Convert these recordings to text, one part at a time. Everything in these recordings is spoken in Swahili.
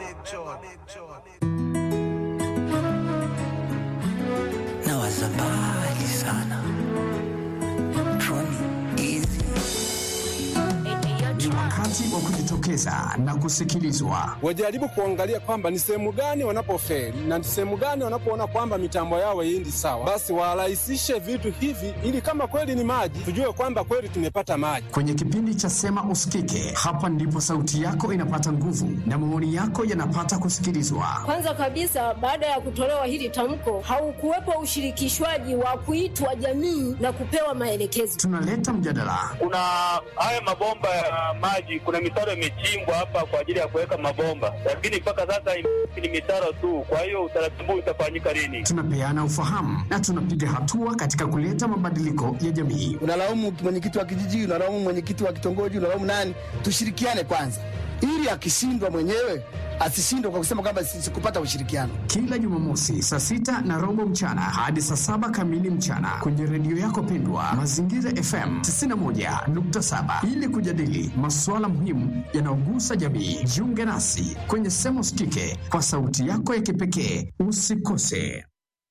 na wazabali sana Troni easy Ni wakati wa kujitokeza na kusikilizwa. wajaribu kuangalia kwamba ni sehemu gani wanapofeli na ni sehemu gani wanapoona kwamba mitambo yao haiendi sawa, basi warahisishe vitu hivi, ili kama kweli ni maji, tujue kwamba kweli tumepata maji. Kwenye kipindi cha Sema Usikike, hapa ndipo sauti yako inapata nguvu na maoni yako yanapata kusikilizwa. Kwanza kabisa, baada ya kutolewa hili tamko, haukuwepo ushirikishwaji wa kuitwa jamii na kupewa maelekezo. Tunaleta mjadala, kuna haya mabomba ya maji, kuna mitaro imechimbwa hapa kwa ajili ya kuweka mabomba, lakini mpaka sasa ni mitaro tu. Kwa hiyo utaratibu utafanyika lini? tunapeana ufahamu na tunapiga hatua katika kuleta mabadiliko ya jamii. unalaumu mwenyekiti wa kijiji, unalaumu mwenyekiti wa kitongoji, unalaumu nani? Tushirikiane kwanza, ili akishindwa mwenyewe asishindwe kwa kusema kwamba si- sikupata ushirikiano. Kila Jumamosi saa sita na robo mchana hadi saa saba kamili mchana kwenye redio yako pendwa Mazingira FM 91.7 ili kujadili masuala muhimu yanayogusa jamii. Jiunge nasi kwenye Sema Usikike kwa sauti yako ya kipekee. Usikose.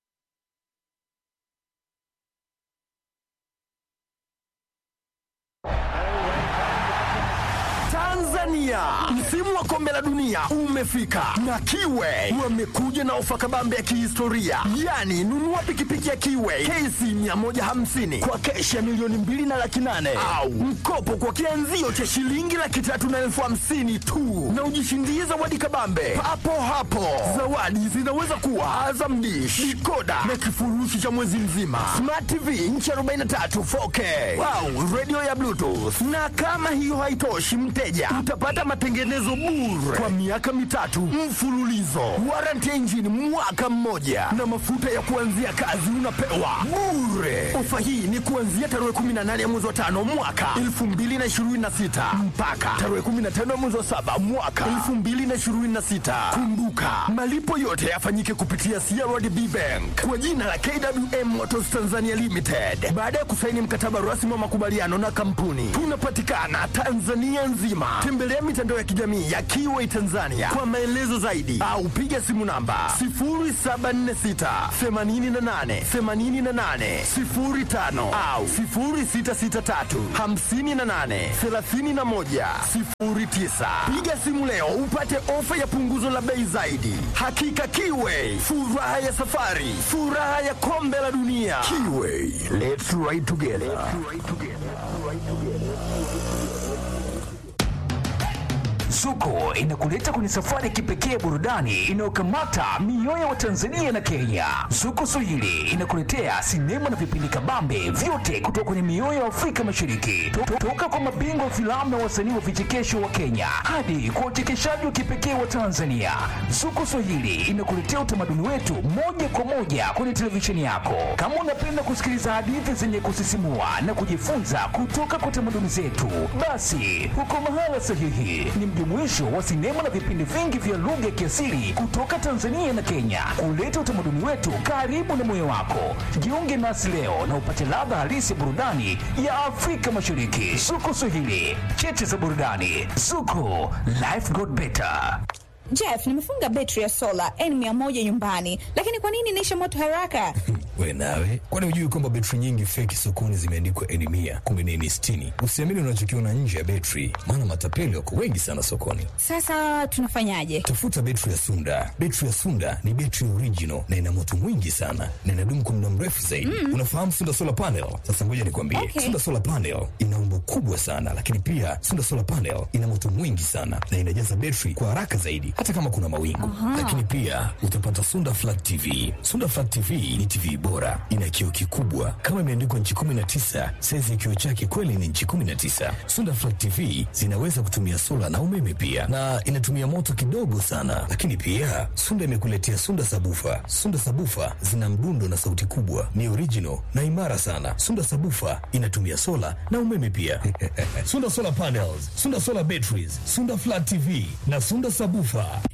Tanzania, msimu wa kombe la dunia umefika na Kiwe wamekuja na ofa kabambe ya kihistoria, yaani nunua pikipiki ya Kiwe KC 150 kwa keshi ya milioni mbili na laki nane au mkopo kwa kianzio cha shilingi laki tatu na elfu hamsini tu na ujishindie zawadi kabambe papo hapo. Zawadi zinaweza kuwa Azam Dish, dikoda na kifurushi cha mwezi mzima, Smart TV inchi 43 4K au radio ya Bluetooth. Na kama hiyo haitoshi, mteja utapata matengenezo bure kwa miaka mitatu mfululizo, warranty ya injini mwaka mmoja, na mafuta ya kuanzia kazi unapewa bure. Ofa hii ni kuanzia tarehe 18 ya mwezi wa tano mwaka 2026 mpaka tarehe 15 ya mwezi wa saba mwaka 2026. Kumbuka malipo yote yafanyike kupitia CRDB Bank kwa jina la KWM Motors Tanzania Limited baada ya kusaini mkataba rasmi wa makubaliano na kampuni. Tunapatikana Tanzania nzima. Tembelea mitandao ya kijamii ya Kiway Tanzania kwa maelezo zaidi au piga simu namba 0746 88 88 05 au 0663 58 31 09. Piga simu leo upate ofa ya punguzo la bei zaidi. Hakika Kiway, furaha ya safari, furaha ya kombe la dunia. Kiway, let's ride together. Zuko inakuleta kwenye safari ya kipekee burudani inayokamata mioyo wa Tanzania na Kenya. Zuko Swahili inakuletea sinema na vipindi kabambe vyote kutoka kwenye mioyo ya Afrika Mashariki, To- toka kwa mabingwa wa filamu na wasanii wa vichekesho wa Kenya hadi kwa uchekeshaji wa kipekee wa Tanzania. Zuko Swahili inakuletea utamaduni wetu moja kwa moja kwenye televisheni yako. Kama unapenda kusikiliza hadithi zenye kusisimua na kujifunza kutoka kwa tamaduni zetu, basi uko mahala sahihi. Ni mjumuisho wa sinema na vipindi vingi vya lugha ya kiasili kutoka Tanzania na Kenya, kuleta utamaduni wetu karibu na moyo wako. Jiunge nasi leo na upate ladha halisi ya burudani ya Afrika Mashariki. Zuko Swahili, cheche za burudani. Zuko, life got better. Jeff, nimefunga betri ya sola N100 nyumbani, lakini kwa nini inaisha moto haraka? We nawe, kwani hujui kwamba betri nyingi feki sokoni zimeandikwa N mia kumbe ni N sitini? Usiamini unachokiona nje ya betri, maana matapeli wako wengi sana sokoni. Sasa tunafanyaje? Tafuta betri ya Sunda. Betri ya Sunda ni betri original na ina moto mwingi sana na inadumu kwa muda mrefu zaidi. Unafahamu Sunda solar panel? Sasa ngoja nikwambie, Okay. Sunda solar panel ina umbo kubwa sana, lakini pia Sunda solar panel ina moto mwingi sana na inajaza betri kwa haraka zaidi, hata kama kuna mawingu. Lakini pia utapata Sunda flat TV. Sunda flat TV ni TV bora, ina kioo kikubwa kama imeandikwa nchi 19. Saizi ya kioo chake kweli ni nchi 19. Sunda flat TV zinaweza kutumia sola na umeme pia, na inatumia moto kidogo sana. Lakini pia Sunda imekuletea Sunda sabufa. Sunda sabufa zina mdundo na sauti kubwa, ni original na imara sana. Sunda sabufa inatumia sola na umeme pia. Sunda solar panels, Sunda solar batteries, Sunda flat TV na Sunda sabufa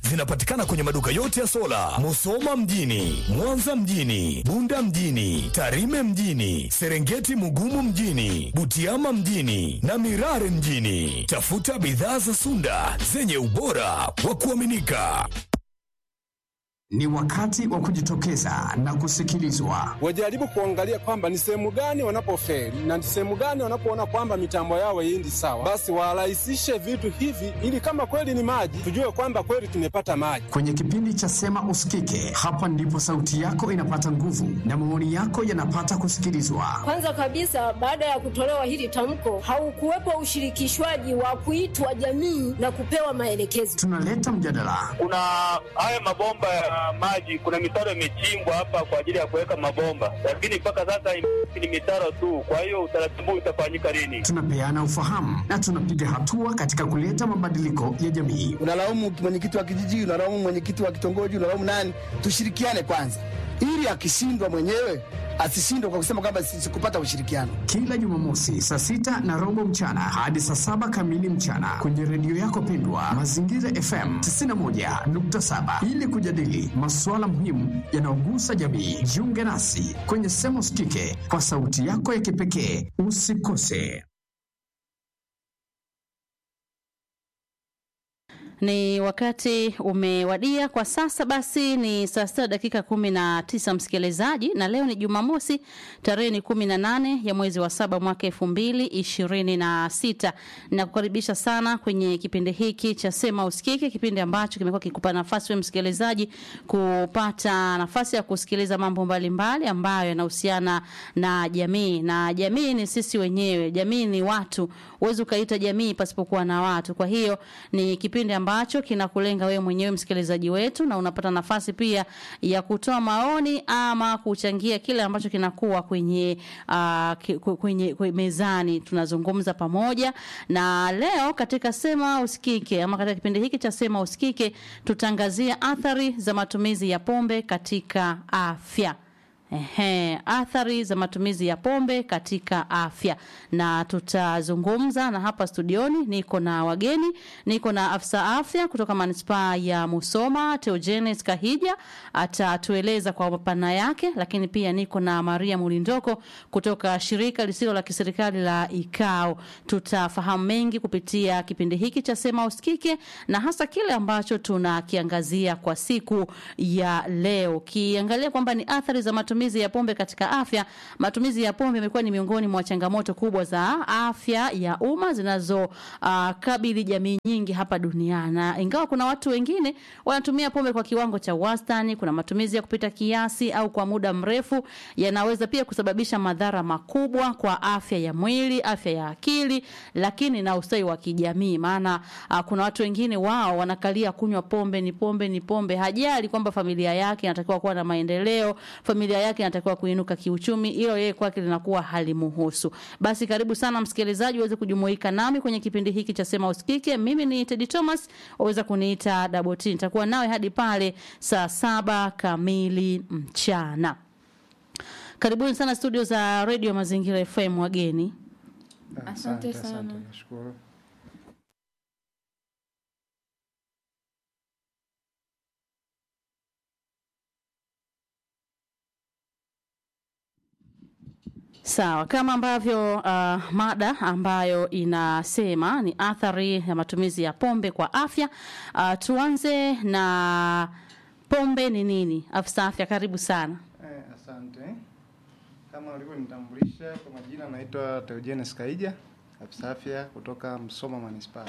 zinapatikana kwenye maduka yote ya sola, Musoma mjini, Mwanza mjini, Bunda mjini, Tarime mjini, Serengeti Mugumu mjini, Butiama mjini na Mirare mjini. Tafuta bidhaa za Sunda zenye ubora wa kuaminika. Ni wakati wa kujitokeza na kusikilizwa. Wajaribu kuangalia kwamba ni sehemu gani wanapofeli na ni sehemu gani wanapoona kwamba mitambo yao haiendi sawa, basi warahisishe vitu hivi, ili kama kweli ni maji, tujue kwamba kweli tumepata maji. Kwenye kipindi cha Sema Usikike, hapa ndipo sauti yako inapata nguvu na maoni yako yanapata kusikilizwa. Kwanza kabisa, baada ya kutolewa hili tamko, haukuwepo ushirikishwaji wa kuitwa jamii na kupewa maelekezo. Tunaleta mjadala, Kuna haya mabomba ya maji, kuna mitaro imechimbwa hapa kwa ajili ya kuweka mabomba, lakini mpaka sasa ni mitaro tu. Kwa hiyo utaratibu utafanyika lini? tunapeana ufahamu na tunapiga hatua katika kuleta mabadiliko ya jamii. unalaumu mwenyekiti wa kijiji, unalaumu mwenyekiti wa kitongoji, unalaumu nani? Tushirikiane kwanza, ili akishindwa mwenyewe asishindwe kwa kusema kwamba si- sikupata ushirikiano. Kila Jumamosi saa sita na robo mchana hadi saa saba kamili mchana kwenye redio yako pendwa Mazingira FM 91.7 ili kujadili masuala muhimu yanayogusa jamii. Jiunge nasi kwenye Sema Usikike kwa sauti yako ya kipekee. Usikose. Ni wakati umewadia kwa sasa. Basi ni saa sita dakika kumi na tisa msikilizaji, na leo ni Jumamosi, tarehe ni kumi na nane ya mwezi wa saba mwaka elfu mbili ishirini na sita. Nakukaribisha sana kwenye kipindi hiki cha Sema Usikike, kipindi ambacho kimekuwa kikupa nafasi we msikilizaji kupata nafasi ya kusikiliza mambo mbalimbali ambayo yanahusiana na jamii, na jamii ni sisi wenyewe. Jamii ni watu, huwezi ukaita jamii pasipokuwa na watu. Kwa hiyo ni kipindi ambacho kinakulenga wewe mwenyewe msikilizaji wetu, na unapata nafasi pia ya kutoa maoni ama kuchangia kile ambacho kinakuwa kwenye, uh, ki- kwenye, kwenye mezani. Tunazungumza pamoja, na leo katika Sema Usikike ama katika kipindi hiki cha Sema Usikike tutaangazia athari za matumizi ya pombe katika afya. Ehe, athari za matumizi ya pombe katika afya, na tutazungumza na hapa studioni. Niko na wageni, niko na afisa afya kutoka manispaa ya Musoma, Teogenes Kahija atatueleza kwa mapana yake, lakini pia niko na Maria Mulindoko kutoka shirika lisilo la kiserikali la IKAO. Tutafahamu mengi kupitia kipindi hiki cha Sema Usikike na hasa kile ambacho tunakiangazia kwa siku ya leo, kiangalia kwamba ni athari za matumizi ya pombe katika afya. Matumizi ya pombe imekuwa ni miongoni mwa changamoto kubwa za afya ya umma zinazo uh, kabili jamii nyingi hapa duniani, na ingawa kuna watu wengine wanatumia pombe kwa kiwango cha wastani, kuna matumizi ya kupita kiasi au kwa muda mrefu yanaweza pia kusababisha madhara makubwa kwa afya ya mwili, afya ya akili, lakini na ustawi wa kijamii. Maana uh, kuna watu wengine wao wanakalia kunywa pombe, ni pombe, ni pombe, hajali kwamba familia yake inatakiwa kuwa na maendeleo, familia yake inatakiwa kuinuka kiuchumi, hilo yeye kwake linakuwa halimuhusu. Basi karibu sana msikilizaji, uweze kujumuika nami kwenye kipindi hiki cha Sema Usikike. Mimi ni Teddy Thomas, waweza kuniita Double T. Nitakuwa nawe hadi pale saa saba kamili mchana. Karibuni sana studio za Radio Mazingira FM wageni. Asante sana. Nashukuru. Sawa, kama ambavyo uh, mada ambayo inasema ni athari ya matumizi ya pombe kwa afya. Uh, tuanze na pombe ni nini? Afisa afya, karibu sana. Eh, asante. Kama ulivyonitambulisha kwa majina, naitwa Teogenes Kaija, afisa afya kutoka Msoma Manispaa.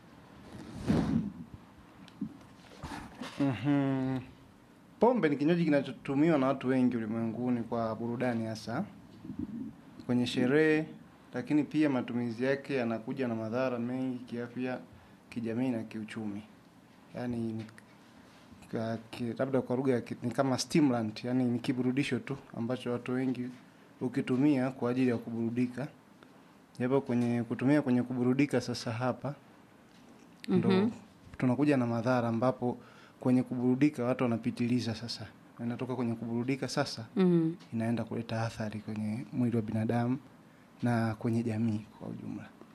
Mhm. Pombe ni kinywaji kinachotumiwa na watu wengi ulimwenguni kwa burudani hasa kwenye sherehe, lakini pia matumizi yake yanakuja na madhara mengi kiafya, kijamii na kiuchumi. Yaani ni ka- ki- labda kwa lugha ya ki- ni kama stimulant, yani ni kiburudisho tu ambacho watu wengi ukitumia kwa ajili ya kuburudika. Japo kwenye kutumia kwenye kuburudika sasa hapa ndo Mhm. tunakuja na madhara ambapo kwenye kuburudika watu wanapitiliza sasa. Inatoka kwenye kuburudika sasa Mhm. inaenda kuleta athari kwenye mwili wa binadamu na kwenye jamii kwa ujumla.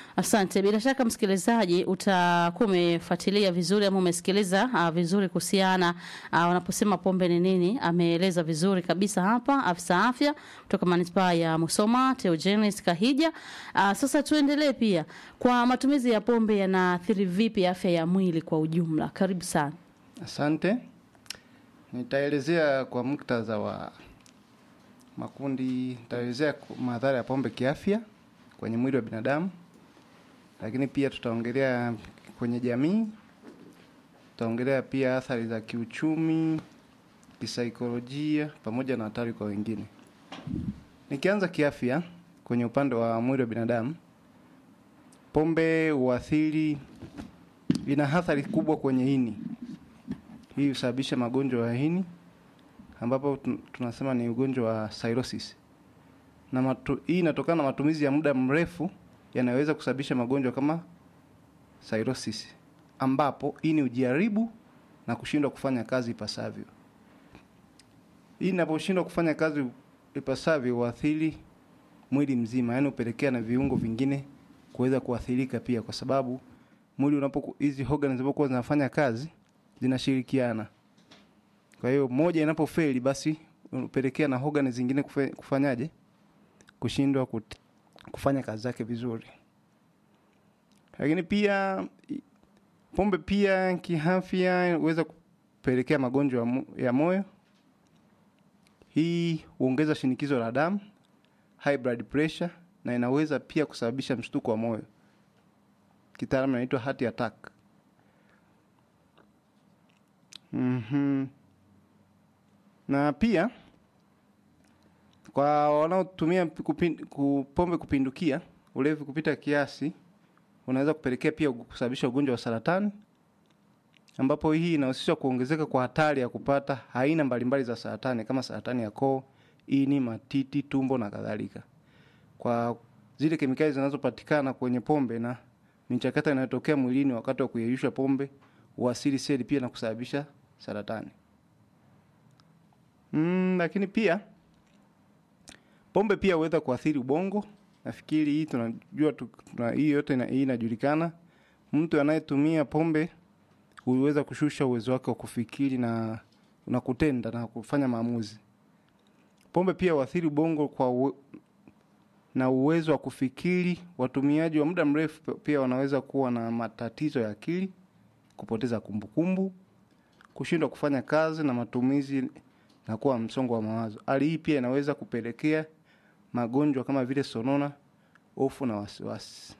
Asante. Bila shaka msikilizaji, utakuwa umefuatilia vizuri ama umesikiliza uh, vizuri kuhusiana uh, wanaposema pombe ni nini. Ameeleza vizuri kabisa hapa afisa afya kutoka manispaa ya Musoma Theogenes Kahija. Uh, sasa tuendelee pia kwa matumizi ya pombe yanaathiri vipi afya ya mwili kwa ujumla. Karibu sana. Asante. Nitaelezea kwa muktadha wa makundi, nitaelezea ku- madhara ya pombe kiafya kwenye mwili wa binadamu, lakini pia tutaongelea kwenye jamii, tutaongelea pia athari za kiuchumi, kisaikolojia, pamoja na hatari kwa wengine. Nikianza kiafya, kwenye upande wa mwili wa binadamu, pombe huathiri, ina athari kubwa kwenye ini. Hii husababisha magonjwa ya ini ambapo tun- tunasema ni ugonjwa wa cirrhosis. Na matu, hii inatokana na matumizi ya muda mrefu yanayoweza kusababisha magonjwa kama cirrhosis ambapo ini hujaribu na kushindwa kufanya kazi ipasavyo. Hii inaposhindwa kufanya kazi ipasavyo huathiri mwili mzima, yaani hupelekea na viungo vingine kuweza kuathirika pia, kwa sababu mwili unapo hizi organs zinapokuwa zinafanya kazi zinashirikiana. Kwa hiyo moja inapofeli, basi hupelekea na organ zingine kufe- kufanyaje, kushindwa kut- kufanya kazi zake vizuri. Lakini pia i- pombe pia kiafya huweza kupelekea magonjwa ya mo- ya moyo. Hii huongeza shinikizo la damu, high blood pressure, na inaweza pia kusababisha mshtuko wa moyo, kitaalamu inaitwa heart attack. Mhm. Na pia kwa wanaotumia kupin, ku- pombe kupindukia, ulevi kupita kiasi unaweza kupelekea pia kusababisha ugonjwa wa saratani, ambapo hii inahusisha kuongezeka kwa hatari ya kupata aina mbalimbali za saratani kama saratani ya koo, ini, matiti, tumbo na kadhalika, kwa zile kemikali zinazopatikana kwenye pombe na michakato inayotokea mwilini wakati wa kuyeyusha pombe huasili seli pia na kusababisha saratani. Mm, lakini pia pombe pia huweza kuathiri ubongo. Nafikiri hii tunajua tu, tuna, hii yote ina, hii inajulikana. Mtu anayetumia pombe huweza kushusha uwezo wake wa kufikiri na na kutenda na kufanya maamuzi. Pombe pia huathiri ubongo kwa uwe, na uwezo wa kufikiri. Watumiaji wa muda mrefu pia wanaweza kuwa na matatizo ya akili, kupoteza kumbukumbu, kushindwa kufanya kazi na matumizi na kuwa msongo wa mawazo. Hali hii pia inaweza kupelekea magonjwa kama vile sonona, hofu na wasiwasi.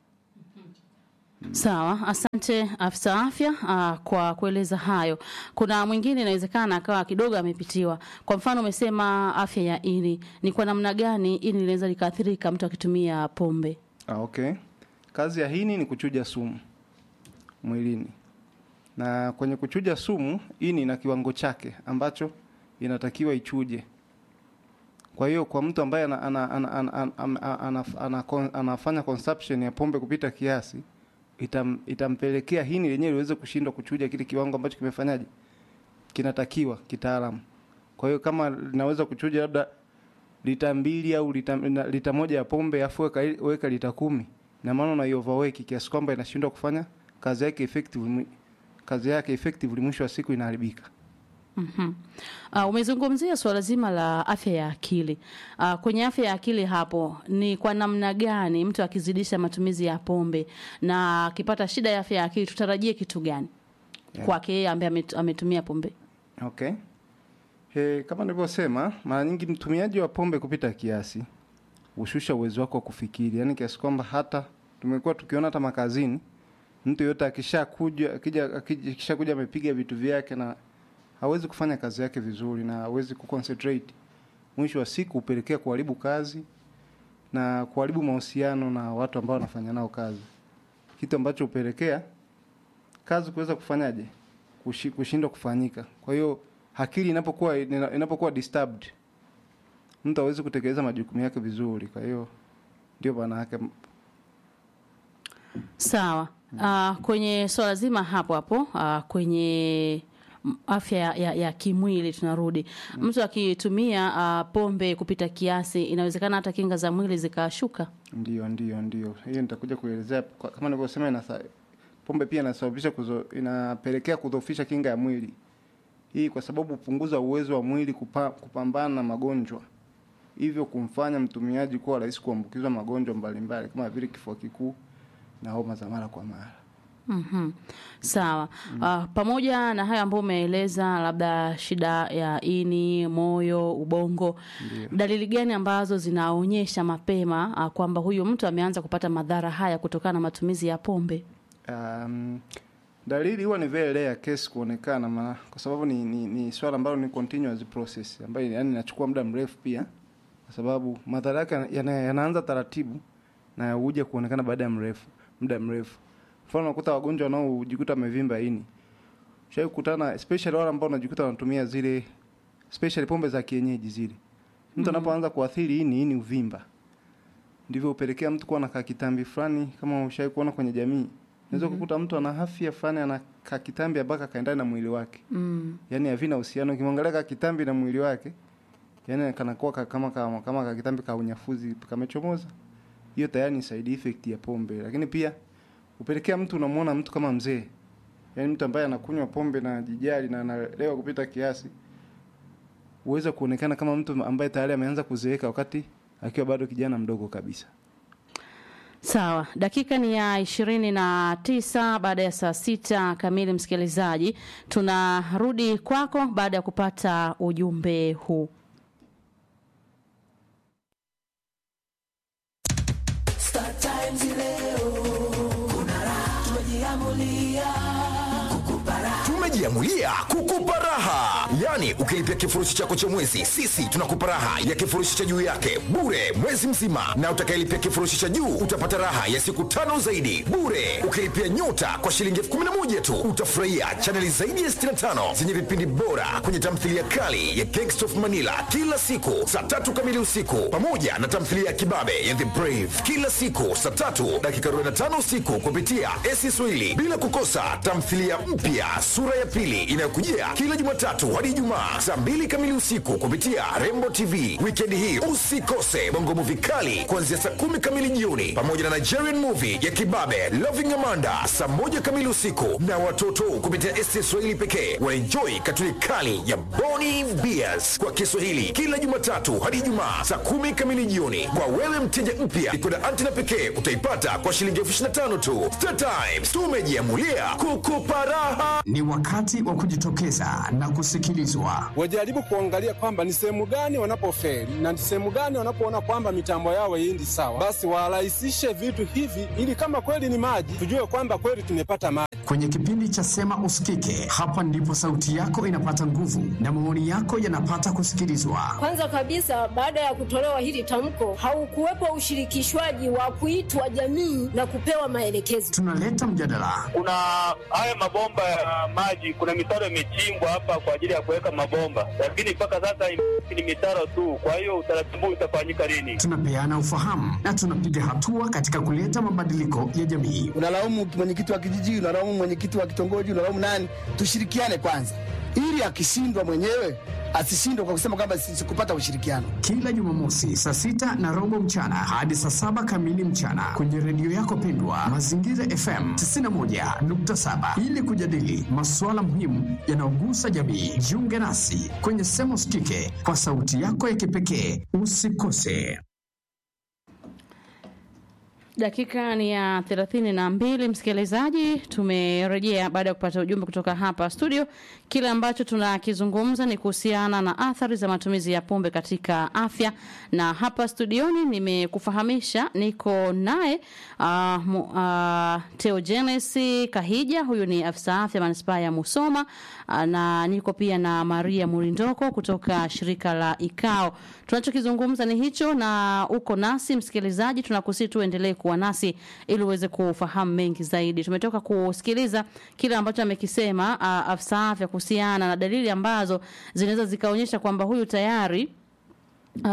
Sawa, asante afisa afya uh, kwa kueleza hayo. Kuna mwingine inawezekana akawa kidogo amepitiwa. Kwa mfano, umesema afya ya ini, ni kwa namna gani ini linaweza likaathirika mtu akitumia pombe? Ah, okay. Kazi ya ini ni kuchuja sumu mwilini, na kwenye kuchuja sumu ini ina kiwango chake ambacho inatakiwa ichuje. Kwa hiyo kwa mtu ambaye ana, ana, ana, ana, ana, ana, ana, ana, ana, anafanya consumption ya pombe kupita kiasi itam, itampelekea hini lenyewe liweze kushindwa kuchuja kile kiwango ambacho kimefanyaje kinatakiwa kitaalamu. Kwa hiyo kama linaweza kuchuja labda lita mbili au lita, na- lita moja ya pombe afu weka, weka lita kumi na maana una overwork kiasi kwamba inashindwa kufanya kazi yake effectively, kazi yake effectively, mwisho wa siku inaharibika. Mhm. Uh, umezungumzia suala zima la afya ya akili. Uh, kwenye afya ya akili hapo ni kwa namna gani mtu akizidisha matumizi ya pombe na akipata shida ya afya ya akili tutarajie kitu gani Yeah. kwake yeye ambaye amet- ametumia pombe? Okay. He, kama nilivyosema, mara nyingi mtumiaji wa pombe kupita kiasi hushusha uwezo wako wa kufikiri, yaani kiasi kwamba hata tumekuwa tukiona hata makazini, mtu yote akishakuja akija akija- akishakuja amepiga vitu vyake na hawezi kufanya kazi yake vizuri na hawezi kuconcentrate, mwisho wa siku hupelekea kuharibu kazi na kuharibu mahusiano na watu ambao wanafanya nao kazi, kitu ambacho hupelekea kazi kuweza kufanyaje kushi- kushindwa kufanyika. Kwa hiyo akili inapokuwa ina- inapokuwa disturbed, mtu hawezi kutekeleza majukumu yake vizuri. Kwa hiyo ndio maana yake. Sawa. Uh, kwenye swala zima hapo hapo uh, kwenye m- afya ya, ya, ya kimwili tunarudi mtu akitumia uh, pombe kupita kiasi inawezekana hata kinga za mwili zikashuka Ndio, ndio, ndio. Hiyo nitakuja kuelezea kwa- kama nilivyosema, inasa, pombe pia inasababisha kuzo, inapelekea kudhoofisha kinga ya mwili. Hii kwa sababu hupunguza uwezo wa mwili kupa, kupambana na magonjwa, hivyo kumfanya mtumiaji kuwa rahisi kuambukizwa magonjwa mbalimbali kama vile kifua kikuu na homa za mara kwa mara. Mhm. Sawa. Uh, pamoja na hayo ambayo umeeleza, labda shida ya ini, moyo, ubongo, dalili gani ambazo zinaonyesha mapema uh, kwamba huyu mtu ameanza kupata madhara haya kutokana na matumizi ya pombe? Um, dalili huwa ni very rare case kuonekana ma, kwa sababu ni, ni, ni swala ambalo ni continuous process ambayo yani inachukua muda mrefu pia, kwa sababu madhara yake yana, yanaanza taratibu na huja kuonekana baada ya mrefu muda mrefu. Mfano unakuta wagonjwa wanaojikuta wamevimba ini, shai kukutana especially wale ambao wanajikuta wanatumia zile especially pombe za kienyeji zile, mtu Mhm. anapoanza kuathiri ini, ini uvimba, ndivyo hupelekea mtu kuwa na kakitambi fulani, kama ushai kuona kwenye jamii Unaweza Mhm. kukuta mtu ana afya fulani ana kakitambi ambako kaendana na mwili wake. Mm. Yaani havina uhusiano. Ukimwangalia kakitambi na mwili wake, yaani kanakuwa ka- kama kama kama kakitambi ka unyafuzi kamechomoza. Hiyo tayari ni side effect ya pombe. Lakini pia upelekea mtu unamuona mtu kama mzee. Yaani mtu ambaye anakunywa pombe na jijali na analewa kupita kiasi. Uweza kuonekana kama mtu ambaye tayari ameanza kuzeeka wakati akiwa bado kijana mdogo kabisa. Sawa, dakika ni ya ishirini na tisa baada ya saa sita kamili. Msikilizaji, tunarudi kwako baada ya kupata ujumbe huu. Star Times leo kuna raha, tumejiamulia kukupa raha. tumejiamulia kukupa raha yaani ukilipia kifurushi chako cha mwezi sisi tunakupa raha ya kifurushi cha juu yake bure mwezi mzima na utakayelipia kifurushi cha juu utapata raha ya siku tano zaidi bure ukilipia nyota kwa shilingi elfu kumi na moja tu utafurahia chaneli zaidi ya 65 zenye vipindi bora kwenye tamthilia kali ya Gangsta of manila kila siku saa tatu kamili usiku pamoja na tamthilia ya kibabe ya the brave kila siku saa tatu dakika 45 usiku kupitia esi swahili bila kukosa tamthilia mpya sura ya pili inayokujia kila jumatatu hadi ijumaa saa mbili kamili usiku kupitia rembo tv wikendi hii usikose bongo muvi kali kuanzia saa kumi kamili jioni pamoja na nigerian movie ya kibabe loving amanda saa moja kamili usiku na watoto kupitia esi swahili pekee wanaenjoi katuni kali ya boni beers kwa kiswahili kila jumatatu hadi ijumaa saa kumi kamili jioni kwa wewe mteja mpya ikoda antina pekee utaipata kwa shilingi elfu ishirini na tano tu Star Times tumejiamulia kukupa raha Ni wakati wa kujitokeza na kusikilizwa. wajaribu kuangalia kwamba ni sehemu gani wanapofeli na ni sehemu gani wanapoona kwamba mitambo yao haiendi sawa, basi warahisishe vitu hivi, ili kama kweli ni maji, tujue kwamba kweli tumepata maji. Kwenye kipindi cha Sema Usikike, hapa ndipo sauti yako inapata nguvu na maoni yako yanapata kusikilizwa. Kwanza kabisa, baada ya kutolewa hili tamko, haukuwepo ushirikishwaji wa kuitwa jamii na kupewa maelekezo. Tunaleta mjadala, Kuna haya mabomba ya maji, kuna mitaro imechimbwa hapa kwa ajili ya kuweka mabomba, lakini mpaka sasa ni mitaro tu. Kwa hiyo utaratibu utafanyika lini? tunapeana ufahamu na tunapiga hatua katika kuleta mabadiliko ya jamii. unalaumu mwenyekiti wa kijiji, unalaumu mwenyekiti wa kitongoji, unalaumu nani? Tushirikiane kwanza, ili akishindwa mwenyewe asishindwe kwa kusema kwamba si- sikupata ushirikiano. Kila Jumamosi saa sita na robo mchana hadi saa saba kamili mchana kwenye redio yako pendwa Mazingira FM 91.7 ili kujadili masuala muhimu yanayogusa jamii. Jiunge nasi kwenye Sema Usikike kwa sauti yako ya kipekee. Usikose. Dakika ni ya thelathini na mbili, msikilizaji, tumerejea baada ya kupata ujumbe kutoka hapa studio. Kile ambacho tunakizungumza ni kuhusiana na athari za matumizi ya pombe katika afya, na hapa studioni nimekufahamisha, niko naye uh, mu- uh, Theogenes Kahija, huyu ni afisa afya manispaa ya Musoma uh, na niko pia na Maria Murindoko kutoka shirika la IKAO. Tunachokizungumza ni hicho, na uko nasi msikilizaji, tunakusi tuendelee kuwa nasi ili uweze kufahamu mengi zaidi. Tumetoka kusikiliza kile ambacho amekisema uh, afisa afya kuhusiana na dalili ambazo zinaweza zikaonyesha kwamba huyu tayari uh,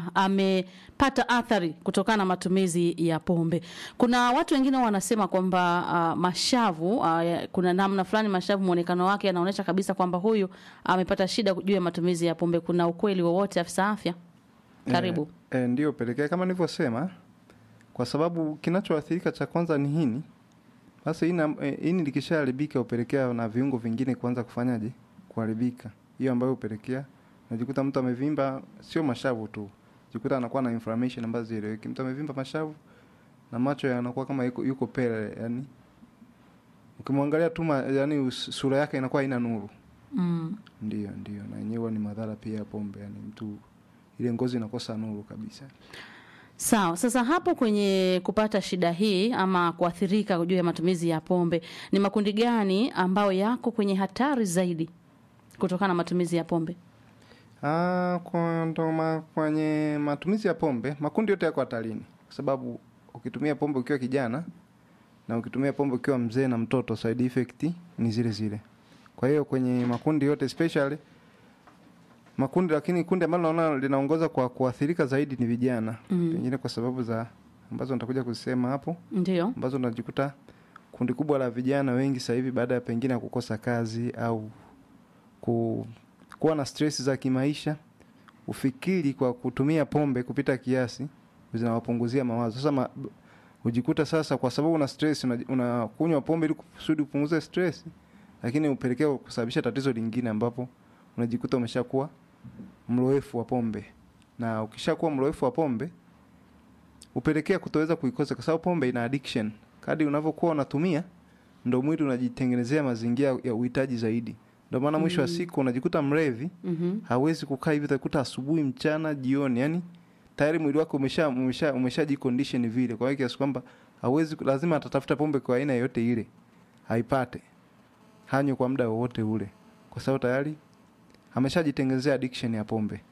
amepata athari kutokana na matumizi ya pombe. Kuna watu wengine wanasema kwamba uh, mashavu uh, ya- kuna namna fulani mashavu muonekano wake anaonyesha kabisa kwamba huyu amepata shida juu ya matumizi ya pombe. Kuna ukweli wowote afisa afya? Karibu. E, ndio pelekea kama nilivyosema, kwa sababu kinachoathirika cha kwanza ni hini. Sasa hini, e, hini likishaharibika hupelekea na viungo vingine kuanza kufanyaje kuharibika, hiyo ambayo hupelekea najikuta mtu amevimba, sio mashavu tu, jikuta anakuwa na inflammation ambazo zieleweki. Mtu amevimba mashavu na macho yanakuwa kama yuko, yuko pele, yani ukimwangalia tu ma- yani us- sura yake inakuwa haina nuru. Mm. Ndio, ndio, na yenyewe ni madhara pia ya pombe, yani mtu ile ngozi inakosa nuru kabisa. Sawa. Sasa hapo kwenye kupata shida hii ama kuathirika juu ya matumizi ya pombe, ni makundi gani ambayo yako kwenye hatari zaidi kutokana na matumizi ya pombe? Ah, kwa ndo ma, kwenye matumizi ya pombe makundi yote yako hatarini, kwa sababu ukitumia pombe ukiwa kijana na ukitumia pombe ukiwa mzee na mtoto, side effect ni zile zile. Kwa hiyo kwenye makundi yote especially makundi, lakini kundi ambalo naona linaongoza kwa kuathirika zaidi ni vijana Mm. pengine kwa sababu za ambazo nitakuja kuzisema hapo, Ndio. ambazo unajikuta kundi kubwa la vijana wengi sasa hivi baada ya pengine ya kukosa kazi au ku, kuwa na stress za kimaisha, ufikiri kwa kutumia pombe kupita kiasi zinawapunguzia mawazo. Sasa ma, ujikuta sasa, kwa sababu una stress, una- unakunywa pombe ili kusudi upunguze stress, lakini upelekea kusababisha tatizo lingine, ambapo unajikuta umeshakuwa mloefu wa pombe, na ukishakuwa mloefu wa pombe upelekea kutoweza kuikosa, kwa sababu pombe ina addiction. Kadri unavyokuwa unatumia, ndo mwili unajitengenezea mazingira ya uhitaji zaidi. Ndio maana mwisho wa Mm. siku unajikuta mlevi Mhm. hawezi kukaa hivi, utakuta asubuhi, mchana, jioni, yani tayari mwili wake umesha umesha umeshajicondition vile, kwa hiyo kiasi kwamba hawezi, lazima atatafuta pombe kwa aina yoyote ile, haipate, hanywe kwa muda wowote ule, kwa sababu tayari ameshajitengenezea addiction ya pombe.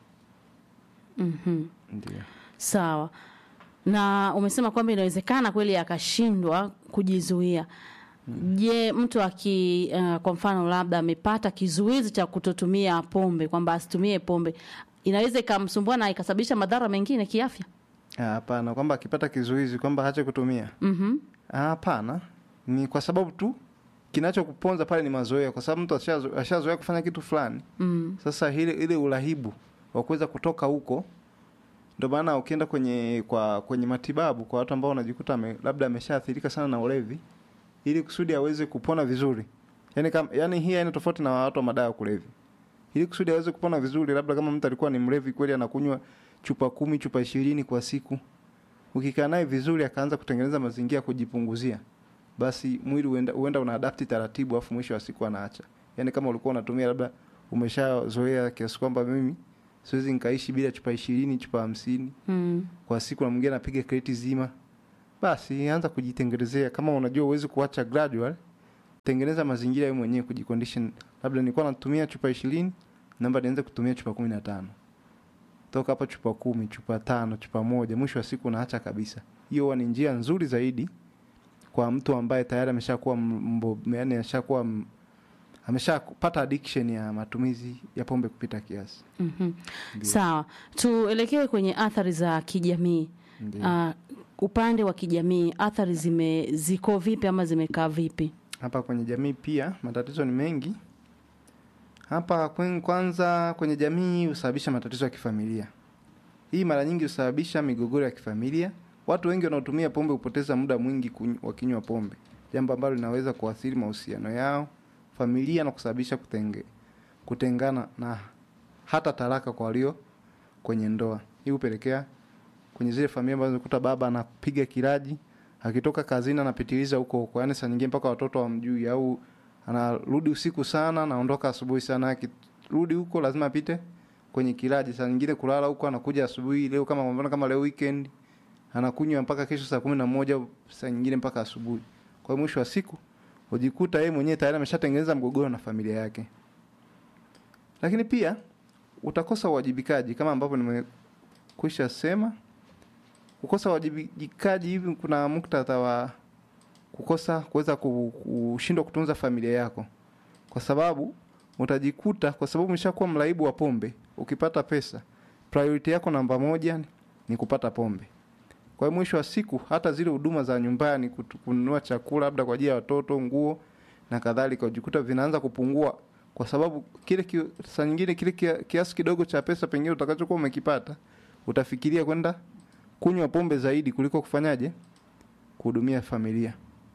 Mhm. Ndio. Sawa. Na umesema kwamba inawezekana kweli akashindwa kujizuia. Je, mtu aki uh, kwa mfano labda amepata kizuizi cha kutotumia pombe kwamba asitumie pombe inaweza ikamsumbua na ikasababisha madhara mengine kiafya? Ah, Hapana, kwamba akipata kizuizi kwamba hache kutumia Mhm. Ah, hapana, ni kwa sababu tu kinachokuponza pale ni mazoea, kwa sababu mtu ashazo- ashazoea kufanya kitu fulani. Mm. Sasa ile ile urahibu wa kuweza kutoka huko, ndio maana ukienda kwenye kwa kwenye matibabu kwa watu ambao wanajikuta ame, labda ameshaathirika sana na ulevi, ili kusudi aweze kupona vizuri. Yani kama yani hii haina tofauti na watu wa madawa ya kulevya. Ili kusudi aweze kupona vizuri, labda kama mtu alikuwa ni mlevi kweli, anakunywa chupa kumi, chupa ishirini kwa siku, ukikaa naye vizuri, akaanza kutengeneza mazingira ya kujipunguzia, basi mwili huenda, huenda una adapti taratibu, afu mwisho wa siku anaacha. Yani kama ulikuwa unatumia labda umeshazoea kiasi kwamba mimi siwezi nikaishi bila chupa ishirini chupa hamsini Mm. kwa siku, na mwingine anapiga kreti zima, basi anza kujitengenezea. Kama unajua uwezi kuacha gradual, tengeneza mazingira wewe mwenyewe kujicondition. Labda nilikuwa natumia chupa ishirini naomba nianze kutumia chupa kumi na tano toka hapa chupa kumi chupa tano chupa moja mwisho wa siku unaacha kabisa. Hiyo huwa ni njia nzuri zaidi kwa mtu ambaye tayari ameshakuwa mbo, yani ameshakuwa m- ameshapata addiction ya matumizi ya pombe kupita kiasi. Mhm. Sawa. Tuelekee kwenye athari za kijamii. Ndiyo. Uh, upande wa kijamii athari zime ziko vipi ama zimekaa vipi? Hapa kwenye jamii pia matatizo ni mengi. Hapa kwen- kwanza kwenye jamii husababisha matatizo ya kifamilia. Hii mara nyingi husababisha migogoro ya kifamilia. Watu wengi wanaotumia pombe hupoteza muda mwingi kuny- wakinywa pombe, jambo ambalo linaweza kuathiri mahusiano yao, familia na kusababisha kutenge, kutengana na hata talaka kwa walio kwenye ndoa. Hii hupelekea kwenye zile familia ambazo unakuta baba anapiga kiraji akitoka kazini anapitiliza huko huko, yaani saa nyingine mpaka watoto wamjui, au anarudi usiku sana, anaondoka asubuhi sana. Akirudi huko lazima apite kwenye kiraji, saa nyingine kulala huko, anakuja asubuhi. Leo kama kwa mfano kama leo weekend, anakunywa mpaka kesho saa kumi na moja, saa nyingine mpaka asubuhi. Kwa hiyo mwisho wa siku hujikuta yeye mwenyewe tayari ameshatengeneza mgogoro na familia yake. Lakini pia utakosa uwajibikaji kama ambavyo nimekwisha sema kukosa uwajibikaji hivi, kuna muktadha wa kukosa kuweza ku- kushindwa kutunza familia yako, kwa sababu utajikuta, kwa sababu umeshakuwa mraibu wa pombe, ukipata pesa priority yako namba moja ni kupata pombe. Kwa hiyo mwisho wa siku hata zile huduma za nyumbani, kutu- kununua chakula labda kwa ajili ya watoto, nguo na kadhalika, ujikuta vinaanza kupungua kwa sababu kile ki, saa nyingine kile kia- kiasi kidogo cha pesa pengine utakachokuwa umekipata utafikiria kwenda kunywa pombe zaidi kuliko kufanyaje kuhudumia familia.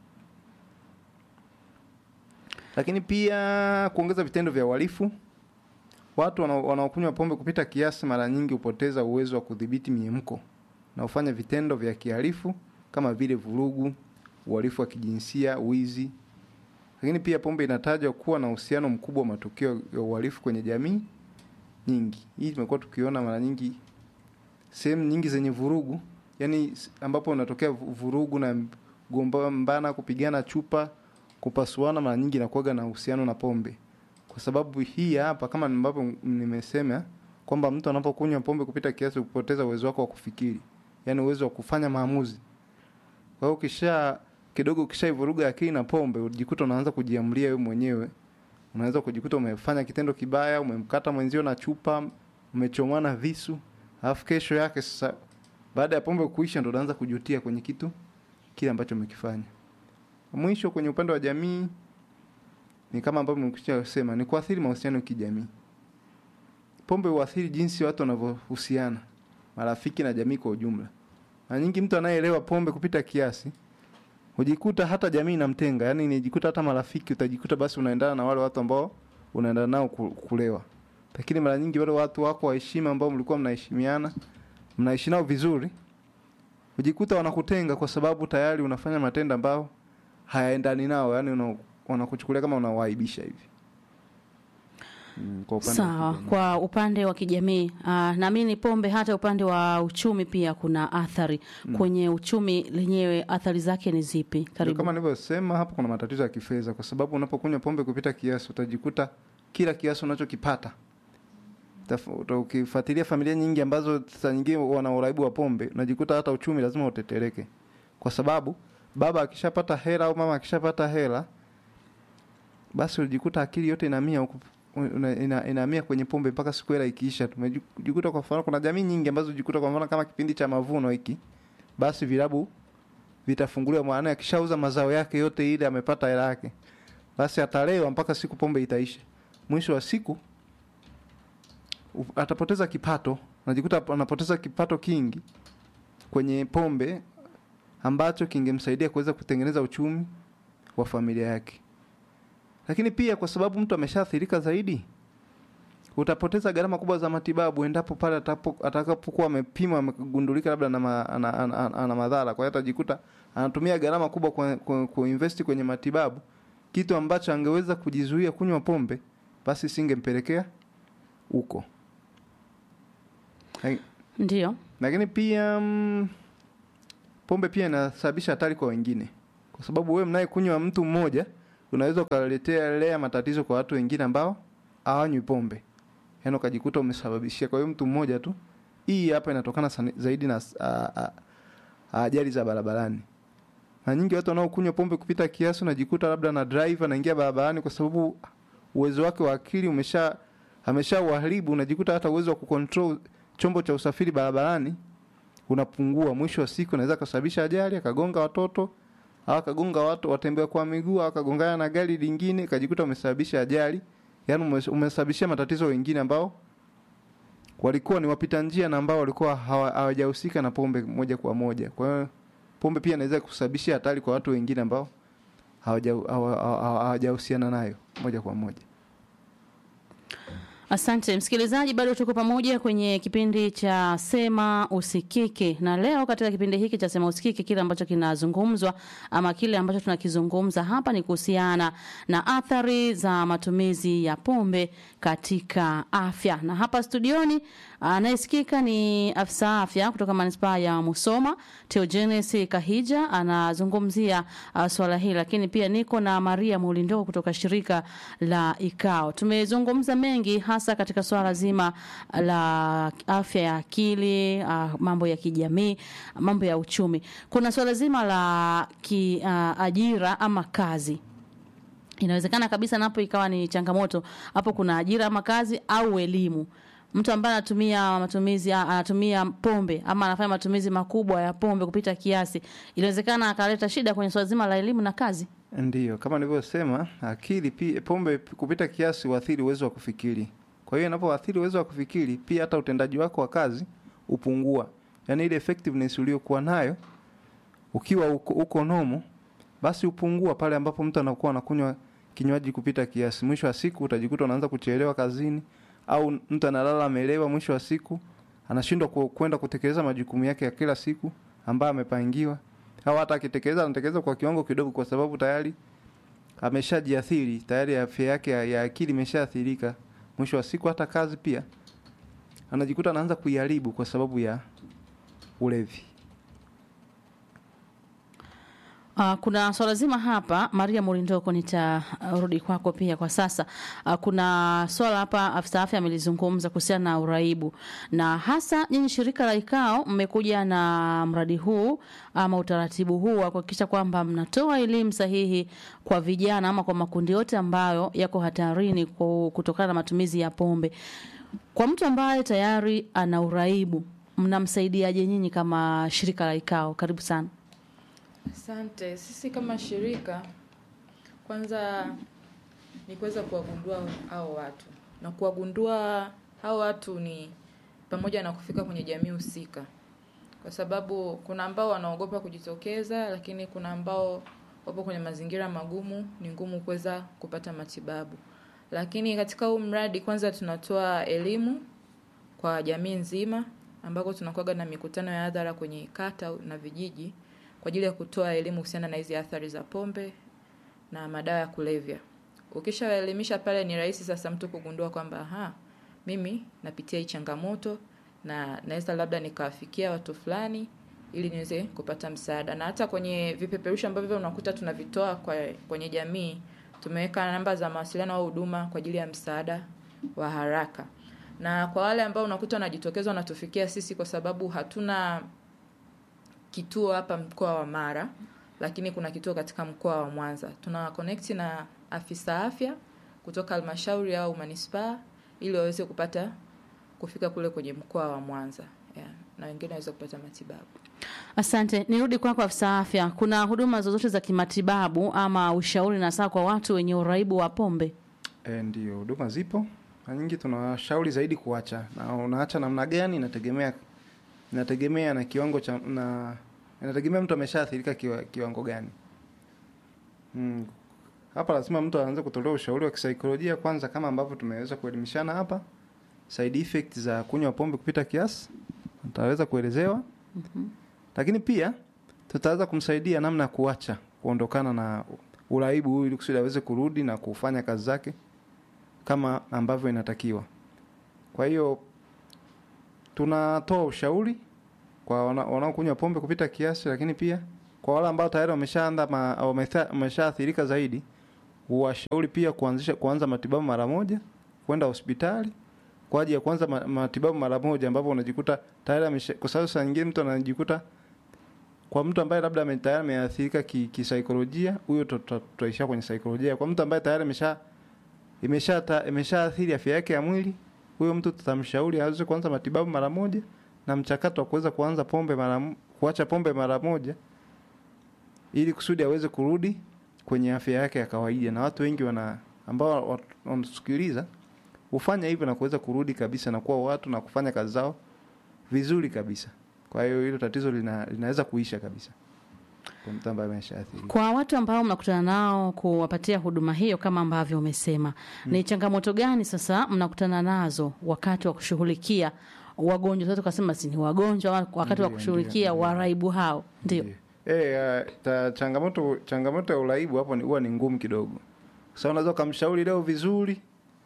Lakini pia kuongeza vitendo vya uhalifu. Watu wanao- wanaokunywa pombe kupita kiasi mara nyingi hupoteza uwezo wa kudhibiti miemko na hufanya vitendo vya kihalifu kama vile vurugu, uhalifu wa kijinsia, wizi. Lakini pia pombe inatajwa kuwa na uhusiano mkubwa wa matukio ya uhalifu kwenye jamii nyingi. Hii tumekuwa tukiona mara nyingi sehemu nyingi zenye vurugu, yani s- ambapo unatokea vu- vurugu na gombana, kupigana chupa, kupasuana, mara nyingi inakuwaga na uhusiano na pombe. Kwa sababu hii hapa, kama ambavyo m- nimesema kwamba mtu anapokunywa pombe kupita kiasi hupoteza uwezo wako wa kufikiri, yani uwezo wa kufanya maamuzi. Kwa hiyo ukisha kidogo ukishaivuruga akili na pombe, ujikuta unaanza kujiamulia wewe mwenyewe. Unaweza kujikuta umefanya kitendo kibaya, umemkata mwenzio na chupa, umechomana visu, alafu kesho yake sasa baada ya pombe kuisha ndo unaanza kujutia kwenye kitu kile ambacho umekifanya. Mwisho kwenye upande wa jamii ni kama ambavyo nimekwisha sema, ni kuathiri mahusiano ya kijamii. Pombe huathiri jinsi watu wanavyohusiana, marafiki na jamii kwa ujumla. Mara nyingi mtu anayeelewa pombe kupita kiasi hujikuta hata jamii inamtenga, yani nijikuta hata marafiki utajikuta basi unaendana na wale watu ambao unaendana nao ku- kulewa. Lakini mara nyingi wale watu wako wa heshima ambao mlikuwa mnaheshimiana, mnaishi nao vizuri, hujikuta wanakutenga kwa sababu tayari unafanya matendo ambayo hayaendani nao, yani una, wanakuchukulia kama unawaibisha hivi. Mm, kwa upande wa Sawa, kijamii. kwa upande wa kijamii uh, naamini pombe hata upande wa uchumi pia kuna athari Mm. kwenye uchumi lenyewe. Athari zake ni zipi? Ndio Karibu. kama nilivyosema hapo, kuna matatizo ya kifedha, kwa sababu unapokunywa pombe kupita kiasi utajikuta kila kiasi unachokipata Taf- uta- ukifuatilia familia nyingi ambazo saa nyingine wana uraibu wa pombe, unajikuta hata uchumi lazima utetereke, kwa sababu baba akishapata hela au mama akishapata hela, basi unajikuta akili yote inahamia huku una- ina- inahamia kwenye pombe mpaka siku hela ikiisha. Tumejikuta kwa mfano, kuna jamii nyingi ambazo jikuta kwa mfano kama kipindi cha mavuno hiki, basi vilabu vitafunguliwa, maana akishauza mazao yake yote ile amepata hela yake, basi atalewa mpaka siku pombe itaisha. Mwisho wa siku u- atapoteza kipato, najikuta anapoteza kipato kingi kwenye pombe ambacho kingemsaidia kuweza kutengeneza uchumi wa familia yake. Lakini pia kwa sababu mtu ameshaathirika zaidi, utapoteza gharama kubwa za matibabu endapo pale atapo- atakapokuwa amepimwa amegundulika labda ana, ma, ana, ana, ana, ana madhara. Kwa hiyo atajikuta anatumia gharama kubwa kwa, kwa, kuinvest kwenye matibabu, kitu ambacho angeweza kujizuia kunywa pombe, basi singempelekea huko. Laki- Ndio. Lakini pia mm, pombe pia inasababisha hatari kwa wengine, kwa sababu wewe mnayekunywa mtu mmoja unaweza ukaletea lea matatizo kwa watu wengine ambao hawanywi pombe, yaani ukajikuta umesababishia kwa hiyo mtu mmoja tu. Hii hapa inatokana sana- zaidi na a- a- ajali za barabarani. Na nyingi watu wanaokunywa pombe kupita kiasi, unajikuta labda na driver anaingia barabarani kwa sababu uwezo wake wa akili umesha amesha uharibu, unajikuta hata uwezo wa kucontrol chombo cha usafiri barabarani unapungua. Mwisho wa siku anaweza kusababisha ajali, akagonga watoto au akagonga watu watembea kwa miguu au akagongana na gari lingine, kajikuta umesababisha ajali, yaani umes- umesababishia matatizo wengine ambao walikuwa ni wapita njia na ambao walikuwa hawa- hawajahusika na pombe moja kwa moja. Kwa hiyo pombe pia inaweza kusababishia hatari kwa watu wengine ambao hawaja- hawa- hawa- hawajahusiana nayo moja kwa moja. Asante msikilizaji, bado tuko pamoja kwenye kipindi cha Sema Usikike, na leo katika kipindi hiki cha Sema Usikike, kile ambacho kinazungumzwa ama kile ambacho tunakizungumza hapa ni kuhusiana na athari za matumizi ya pombe katika afya, na hapa studioni anayesikika ni afisa afya kutoka manispaa ya Musoma, Teogenes Kahija, anazungumzia uh, swala hili, lakini pia niko na Maria Mulindoko kutoka shirika la IKAO. Tumezungumza mengi hasa katika swala zima la afya ya akili, uh, mambo ya kijamii, mambo ya uchumi. Kuna swala zima la ki, uh, ajira ama kazi inawezekana kabisa napo ikawa ni changamoto hapo kuna ajira ama kazi au elimu mtu ambaye anatumia matumizi anatumia pombe ama anafanya matumizi makubwa ya pombe kupita kiasi, inawezekana akaleta shida kwenye swala zima la elimu na kazi. Ndiyo, kama nilivyosema, akili pia, pombe kupita kiasi huathiri uwezo wa kufikiri. Kwa hiyo inapoathiri uwezo wa kufikiri, pia hata utendaji wako wa kazi upungua, yaani ile effectiveness uliokuwa nayo ukiwa uko, uko nomo, basi upungua pale ambapo mtu anakuwa anakunywa kinywaji kupita kiasi. Mwisho wa siku utajikuta unaanza kuchelewa kazini, au mtu analala amelewa, mwisho wa siku anashindwa ku- kwenda kutekeleza majukumu yake ya kila siku ambayo amepangiwa, au hata akitekeleza anatekeleza kwa kiwango kidogo, kwa sababu tayari ameshajiathiri tayari, afya yake ya, ya akili imeshaathirika. Mwisho wa siku hata kazi pia anajikuta anaanza kuiharibu kwa sababu ya ulevi. Uh, kuna swala zima hapa Maria Murindoko, nitarudi kwako pia kwa sasa. Uh, kuna swala hapa afisa afya amelizungumza kuhusiana na uraibu, na hasa nyinyi shirika la IKAO mmekuja na mradi huu ama utaratibu huu wa kuhakikisha kwamba mnatoa elimu sahihi kwa vijana ama kwa makundi yote ambayo yako hatarini ku- kutokana na matumizi ya pombe. Kwa mtu ambaye tayari ana uraibu, mnamsaidiaje nyinyi kama shirika la IKAO? Karibu sana. Asante. Sisi kama shirika, kwanza ni kuweza kuwagundua hao watu, na kuwagundua hao watu ni pamoja na kufika kwenye jamii husika, kwa sababu kuna ambao wanaogopa kujitokeza, lakini kuna ambao wapo kwenye mazingira magumu, ni ngumu kuweza kupata matibabu. Lakini katika huu mradi, kwanza tunatoa elimu kwa jamii nzima, ambako tunakuwaga na mikutano ya hadhara kwenye kata na vijiji kwa ajili ya kutoa elimu kuhusiana na hizi athari za pombe na madawa ya kulevya. Ukishawaelimisha pale, ni rahisi sasa mtu kugundua kwamba aha, mimi napitia hii changamoto na naweza labda nikawafikia watu fulani ili niweze kupata msaada. Na hata kwenye vipeperushi ambavyo unakuta tunavitoa kwa, kwenye jamii tumeweka namba za mawasiliano au huduma kwa ajili ya msaada wa haraka. Na kwa wale ambao unakuta wanajitokeza wanatufikia sisi kwa sababu hatuna kituo hapa mkoa wa Mara, lakini kuna kituo katika mkoa wa Mwanza. Tuna connect na afisa afya kutoka halmashauri au manispaa ili waweze kupata kufika kule kwenye mkoa wa Mwanza yeah. na wengine waweze kupata matibabu. Asante, nirudi kwako afisa afya. Kuna huduma zozote za kimatibabu ama ushauri na saa kwa watu wenye uraibu wa pombe? E, ndio huduma zipo na nyingi, tunawashauri zaidi kuacha, na unaacha namna gani inategemea inategemea na kiwango cha na inategemea mtu ameshaathirika kiwa, kiwango gani. Mm. Hapa lazima mtu aanze kutolewa ushauri wa kisaikolojia kwanza, kama ambavyo tumeweza kuelimishana hapa, side effects za kunywa pombe kupita kiasi ataweza kuelezewa Mhm. lakini pia tutaweza kumsaidia namna ya kuacha kuondokana na uraibu huu ili kusudi aweze kurudi na kufanya kazi zake kama ambavyo inatakiwa. Kwa hiyo tunatoa ushauri kwa wana- wanaokunywa pombe kupita kiasi, lakini pia kwa wale ambao tayari wameshaanza ma- wametha- wameshaathirika zaidi, huwashauri pia kuanzisha kuanza matibabu mara moja, kwenda hospitali kwa ajili ya kuanza ma- matibabu mara moja, ambapo unajikuta tayari amesha, kwa sababu saa nyingine mtu anajikuta kwa mtu ambaye labda ame- tayari ameathirika ki- kisaikolojia, huyo tuta- tutaishia kwenye saikolojia. Kwa mtu ambaye tayari amesha imesha ta- imeshaathiri afya yake ya mwili, huyo mtu tutamshauri aweze kuanza matibabu mara moja, na mchakato wa kuweza kuanza pombe mara mo- kuacha pombe mara moja, ili kusudi aweze kurudi kwenye afya yake ya kawaida. Na watu wengi wana ambao wat- wanatusikiliza hufanya hivyo na kuweza kurudi kabisa na kuwa watu na kufanya kazi zao vizuri kabisa. Kwa hiyo hilo tatizo lina, linaweza kuisha kabisa kwa mtu ambaye ameshaathirika. Kwa watu ambao mnakutana nao kuwapatia huduma hiyo kama ambavyo umesema, ni changamoto gani sasa mnakutana nazo wakati wa kushughulikia wagonjwa? Sasa tukasema si ni wagonjwa wa- wakati wa Ndiyo, kushughulikia waraibu hao, ndio Eh, uh, ta, changamoto changamoto ya uraibu hapo ni huwa ni ngumu kidogo. Sasa unaweza ukamshauri leo vizuri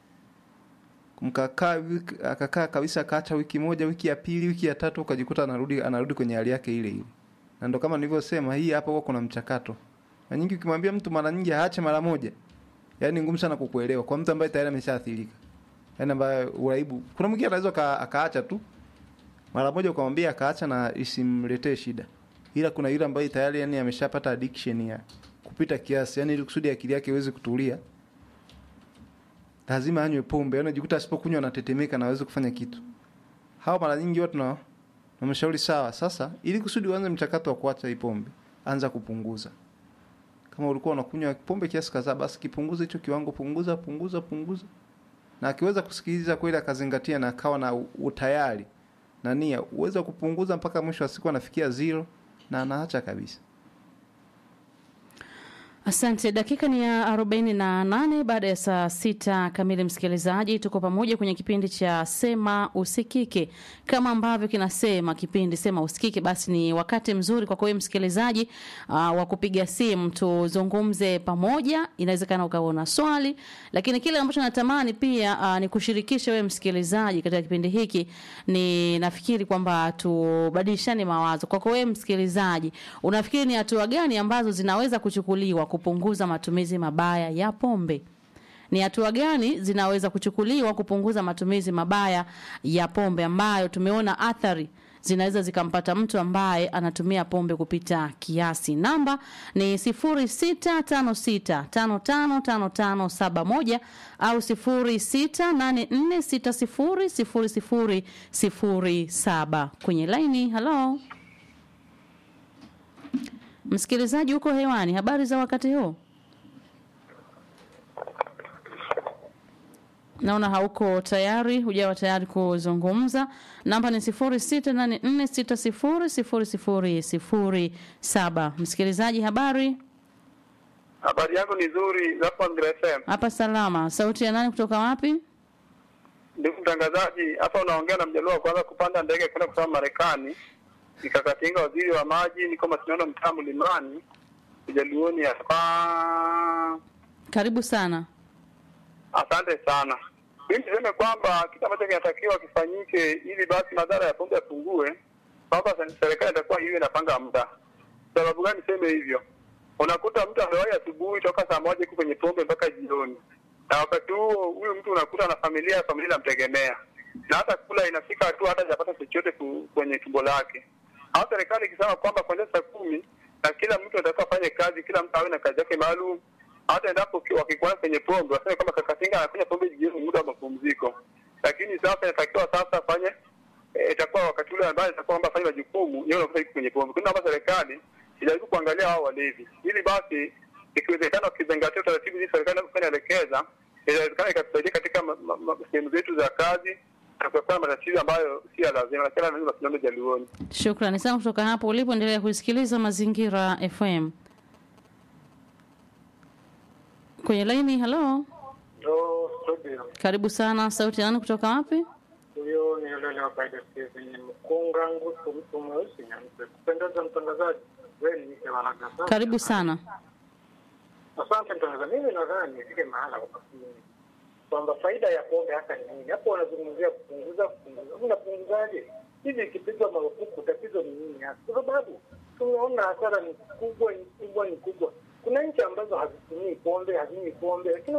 mkakaa wiki- akakaa kabisa akaacha wiki moja, wiki ya pili, wiki ya tatu ukajikuta anarudi anarudi kwenye hali yake ile ile. Na ndo kama nilivyosema hii hapa huwa kuna mchakato. Na nyingi ukimwambia mtu mara nyingi aache mara moja. Yaani ngumu sana kukuelewa kwa mtu ambaye tayari ameshaathirika. Yaani ambaye uraibu. Kuna mwingine anaweza aka- akaacha tu mara moja ukamwambia akaacha na isimletee shida ila kuna yule ambaye tayari yani ameshapata addiction ya kupita kiasi yani ili kusudi akili yake iweze kutulia lazima anywe pombe, yaani unajikuta asipokunywa anatetemeka na hawezi kufanya kitu. Hao mara nyingi watu na namshauri sawa, sasa ili kusudi uanze mchakato wa kuacha hii pombe, anza kupunguza. Kama ulikuwa unakunywa pombe kiasi kadhaa, basi kipunguze hicho kiwango, punguza punguza punguza, na akiweza kusikiliza kweli, akazingatia na akawa na u- utayari na nia, uweza kupunguza mpaka mwisho wa siku anafikia zero na anaacha kabisa. Asante. Dakika ni ya 48 baada ya saa sita kamili. Msikilizaji, tuko pamoja kwenye kipindi cha Sema Usikike. Kama ambavyo kinasema kipindi Sema Usikike, basi ni wakati mzuri kwa wewe msikilizaji uh, wa kupiga simu tuzungumze pamoja. Inawezekana ukawa na swali, lakini kile ambacho natamani pia uh, ni kushirikisha wewe msikilizaji katika kipindi hiki. Ni nafikiri kwamba tubadilishane mawazo. Kwako wewe msikilizaji, unafikiri ni hatua gani ambazo zinaweza kuchukuliwa kupunguza matumizi mabaya ya pombe? Ni hatua gani zinaweza kuchukuliwa kupunguza matumizi mabaya ya pombe ambayo tumeona athari zinaweza zikampata mtu ambaye anatumia pombe kupita kiasi. Namba ni 0656555571 au 0684600007 kwenye laini. Halo msikilizaji, uko hewani, habari za wakati huu? naona hauko tayari, hujawa tayari kuzungumza. Namba ni 0684600007. Msikilizaji, habari Habari yangu ni nzuri hapo Andrea FM. hapa salama. Sauti ya nani kutoka wapi? Ndugu mtangazaji, hapa unaongea na mjaluo wa kwanza kupanda ndege kwenda kusoma Marekani. Nikakatinga waziri wa maji, niko Masinono mtaa Mlimani, Ujaluoni hapa. Karibu sana. Asante sana. Mimi niseme kwamba kitu ambacho kinatakiwa kifanyike ili basi madhara ya pombe yapungue, kwamba serikali itakuwa hiyo inapanga muda. Sababu gani niseme hivyo? Unakuta mtu amewahi asubuhi toka saa moja iko kwenye pombe mpaka jioni, na wakati huo huyu mtu unakuta na familia, familia inamtegemea na hata kula inafika hatua hata hajapata chochote ku- kwenye tumbo lake. Au serikali ikisema kwamba kuanzia saa kumi na kila mtu anatakiwa afanye kazi, kila mtu awe na kazi yake maalum hata endapo ki- wakikuana kwenye pombe waseme kwamba kakatinga anakunywa pombe jioni muda wa mapumziko, lakini sasa inatakiwa sasa afanye eh, itakuwa wakati ule ambaye itakuwa kwamba afanye majukumu yeye unakuta yuko kwenye pombe. Kuna naomba serikali ijaribu kuangalia hao walevi, ili basi ikiwezekana wakizingatia utaratibu hizi serikali inapokuwa inaelekeza, inawezekana ikatusaidia katika ma- ma- ma- sehemu zetu za kazi na kuepuka matatizo ambayo si ya lazima, lakini lazima tunaombe jaluoni. Shukrani sana kutoka hapo ulipo, endelea kusikiliza Mazingira FM kwenye laini. Halo, Ndo studio karibu sana. Sauti ya nani kutoka wapi? huyo ni yule wa kaida kwenye mkunga ngusu mtu mweusi nyeupe. Kupendeza mtangazaji, wewe ni mke wa haraka sana. Karibu sana. Asante mtangazaji, mimi nadhani nifike mahala kwa makini kwamba faida ya pombe hasa ni nini. Hapo wanazungumzia kupunguza, kupunguza. Unapunguzaje? Hivi ikipigwa marufuku, tatizo ni nini hasa? Kwa sababu tumeona hasara ni kubwa, ni kubwa, ni kubwa. Kuna nchi ambazo hazitumii pombe, hazinywi pombe, lakini